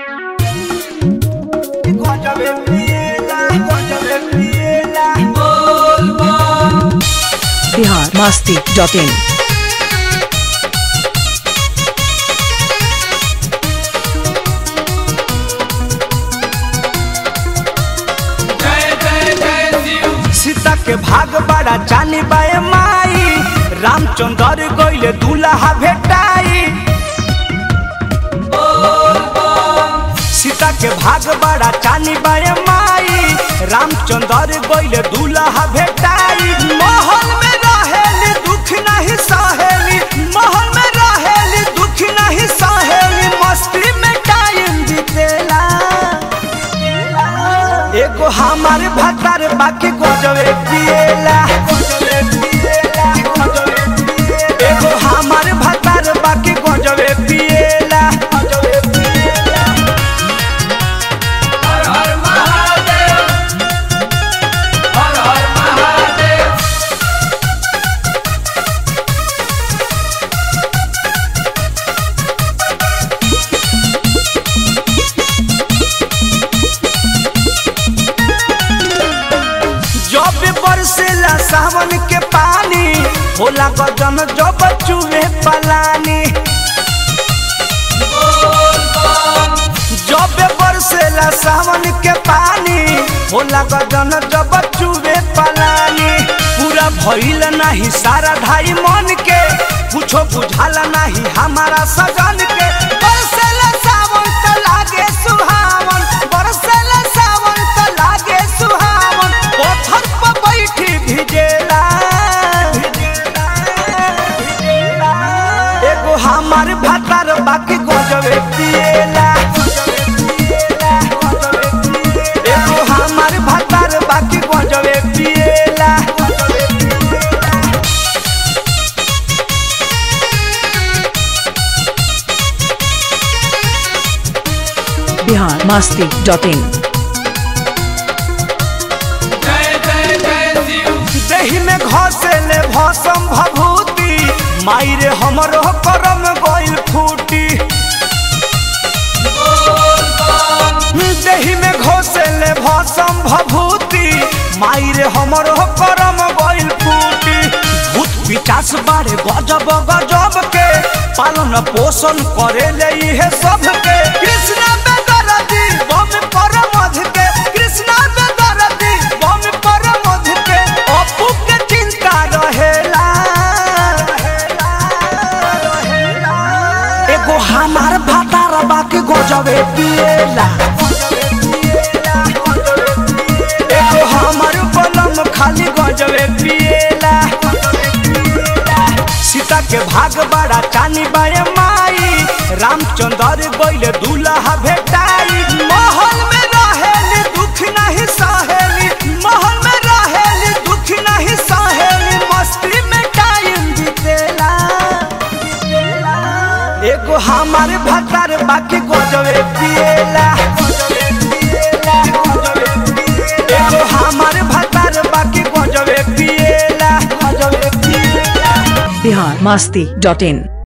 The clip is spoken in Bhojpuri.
Gojove piela, gojove piela. Bihar Masti dot in Sita के भाग बड़ा जानी बाए माई रामचंद्र गइले दूल्हा भेटाई सीता के भाग बड़ा चानी बाए माई रामचंद्र गइले दूल्हा भेटाई महल में रहेली दुख नहीं सहेली महल में रहेली दुख नहीं सहेली मस्ती में टाइम बीतेला एगो हमार भतार बाकी गजवे पिएला एगो हमार भतार बाकी गजवे पिएला जब बरसेला सावन के पानी होला गजन जब चुहे पलानी जब बरसेला सावन के पानी होला गजन जब चुहे पलानी पूरा भइल नाही सारा ढाई मन के कुछो बुझाला नाही हमारा सजन के बरसेला सावन त लागे सुहावन बरसेला सावन त लागे सुहावन पत्थर पर बैठी भिजेला एगो हमार भातार बाकी गजबे पिएला एगो हमार भातार बाकी गजबे पिएला बिहार मास्ती डॉट इन देही में घसेले भसम भभूति मायरे हमरो करम गइल फूटी देही में घसेले भसम भभूति मायरे हमरो करम गइल फूटी भूत पिचास बारे गजब गजब के पालन पोषण करे ले इहे सब के कृष्ण बेदरदी बम परमध के कृष्ण बेदरदी बम परमध के अपू के चिंता रहेला एगो हमार भातार बाकी गजबे पिएला एगो हमार बलम खाली गजबे पिएला सीता के भाग बड़ा चानी बाए माई रामचंद्र गइले दूल्हा भेटाई महल में रहेली दुख नहीं सहेली महल में रहेली दुख नहीं सहेली मस्ती में टाइम बीतेला एगो हमार भतार बाकी गजबे पिएला एगो हमार भतार बाकी गजबे पिएला गजबे पिएला बिहार मास्ती डॉट इन